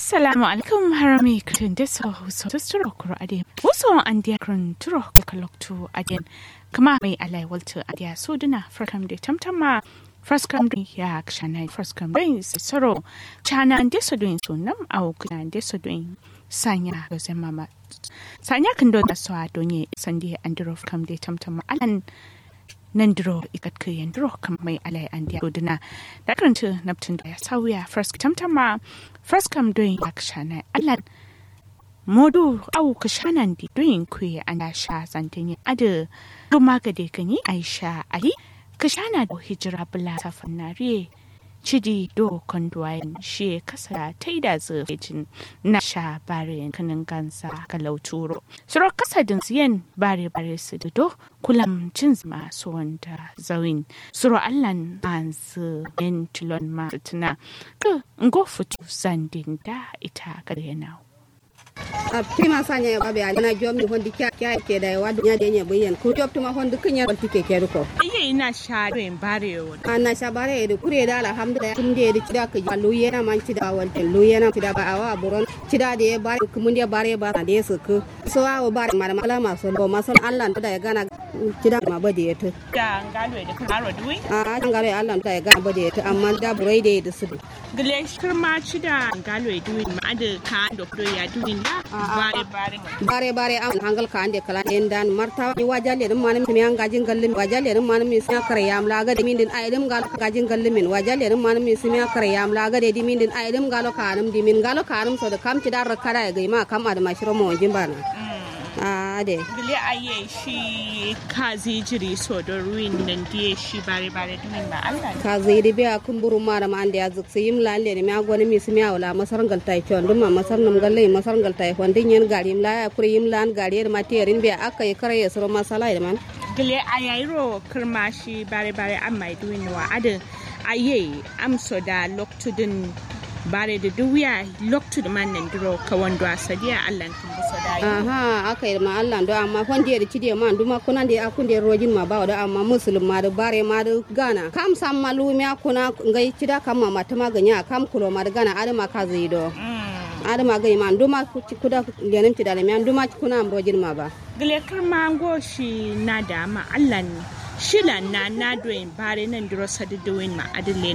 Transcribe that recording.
assalamu alaikum harami krin deso so tusturo kuro ade wuso an dia krin turo kaloktu aden kama mai alai waltu adia suduna frakam de tamtama Fraskam din ya kshana fraskam din soro chana ande so din sunam au kuna ande so din sanya ga mama sanya kan do da so adonye sandi androf kam de tamtama alan nan duro ikat ke yan duro kam mai alai an dia dodina da karanta naptin da ya sauya first tamtama first kam doing action allan modu au ka shanan di doing ku an da sha zantin ada kuma ga de kan yi aisha ali ka shana da hijira bula ta fannare cidi do konduwayin shi kasa ta yi da zafejin na sha bare kanin gansa ga lauturo suro kasa din siyan bare bare su da do kulam cin masu wanda zawin suro allan an su yin tilon ma tuna ka ngo fito sandin da ita ga yana a prima sanya babe a na jom ni hondi kya kya ke da wa dunya de nye buyen ku job tuma hondi kunya balti ke ke ko iye ina sha rin bare won anna shabare de kure da alhamdulillah tun de de kida ka lu yana man kida wal lu yana kida ba awa buron kida de bare ku mun de bare ba de su ku so awo bare mara mala ma so bo masal Allah da ya gana kida ma ba de ta da ngalo da karo duwi a an gare Allah da ya gana ba de ta amma da burai de da su gile shirma ci da ngalo duwi ma da ka do ya duwi da bare bare bare bare an hangal ka ande kala en dan marta ni wajalle dum manam mi an gajin gallim wajalle dum manam mi sinya kare yam la ga de min din ay dum gal gajin gallim min wajalle dum manam mi sinya kare yam la ga de di min din ay dum galo ka anum di min galo ka anum so da kam ci dar kara ga ma kam ad mashiro mo jimbana a de gile aye shi kazi jiri so do ruin nan die shi bare bare dumin ba Allah ka zai di biya kumburu mara ma ande azuk sim la le mi agwani mi simi awla masar gal tay chon dum ma masar nam galle masar gal tay hon din yen gari la ya kuri yim lan gari ma terin biya aka yi kare ya suro masala da man gile ayayro kirma shi bare bare amma duwin wa adin aye amso da loktudin bare da duwiya loktu da man nan duro ka wando asadiya Allah kin buso da yi aha aka yi ma Allah do amma hon de ci de man duma kuna de akun de rojin ma ba da amma musulma ma da bare ma da gana kam sam malumi akuna ngai ci da kam ma ta maganya kam kulo ma da gana adama ka zai do adama ga man duma kuda lenin ci da le man duma kuna am rojin ma ba gile kirma go shi na da ma Allah ne shilan na na doyin bare nan duro sadi doyin ma adile